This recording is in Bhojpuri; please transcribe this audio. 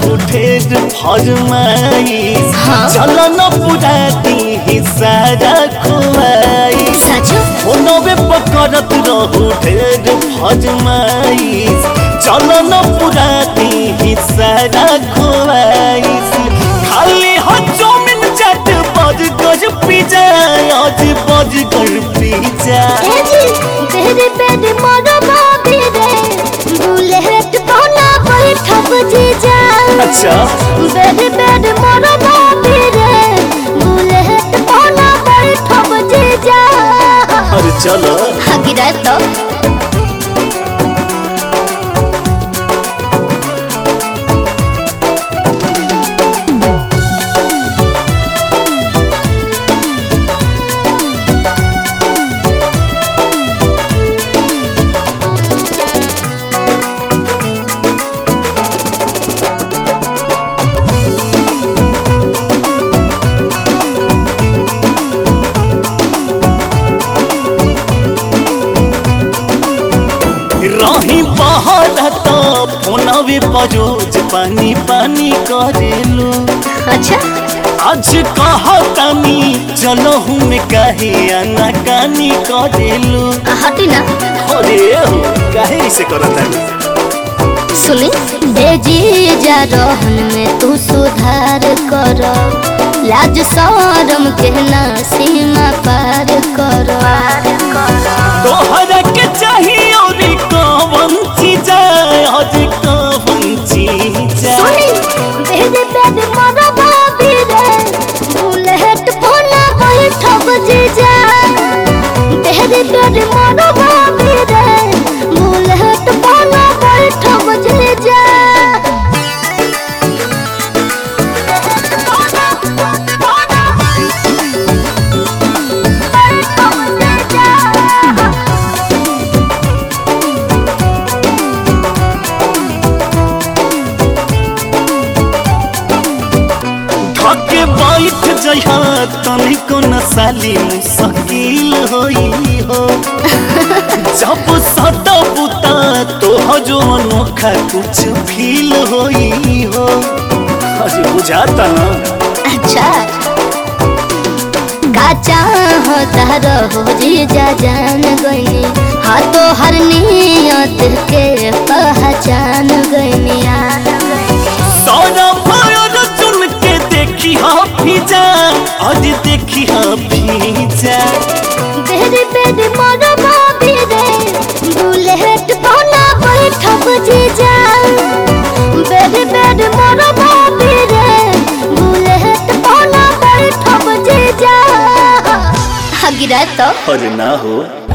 रहू ढेर फरमाइश हाँ। चल न पूरा दी सारा खुआइश सच फोनवे पकड़त रहू ढेर फरमाइश चल न पूरा दी सारा खुआइश खाली हो चौमिन चाट बर्गर पिज्जा आज बर्गर पिज्जा ए जी तेरे बेड मोर बाबी रे बुलेट कोना बैठब जीजा अच्छा बेड बेड मोर बाबी रे बुलेट कोना बैठब जीजा अरे चलो हगिरा तो रही बाहर तो फोनवे पर रोज पानी पानी करेलो अच्छा आज कहतानी चलो हम कहे आना कानी करेलो हटी ना अरे हो काहे ऐसे करतानी सुनी ए जीजा रहन में तू सुधार कर लाज शरम के ना सीमा पार कर तोहरा के चाहिए और कौन चीज आज कौन चीज सुनी बेद बेद मोर भाभी रे बुलेट फोना बैठब जीजा बेद बेद मोर भाभी रे बुलेट फोना बैठब जीजा धके बैठ जइहा तनिको न साली मुश्किल होई हो जब सदा बुता तो जो अनोखा कुछ फील होई हो अरे बुझाता ना अच्छा काचा होता रहो जीजा जान गईनी हाँ तो हर नियत के पहचान गईनी सारा फायर चुन के देखी हा भीजा आज देखी हा भीजा बेरी बेरी मोर भाभी रे बुलेट कोना बैठब जीजा बेरी बेरी मोर भाभी रे बुलेट कोना बैठब जीजा हगिरा तो अरे ना हो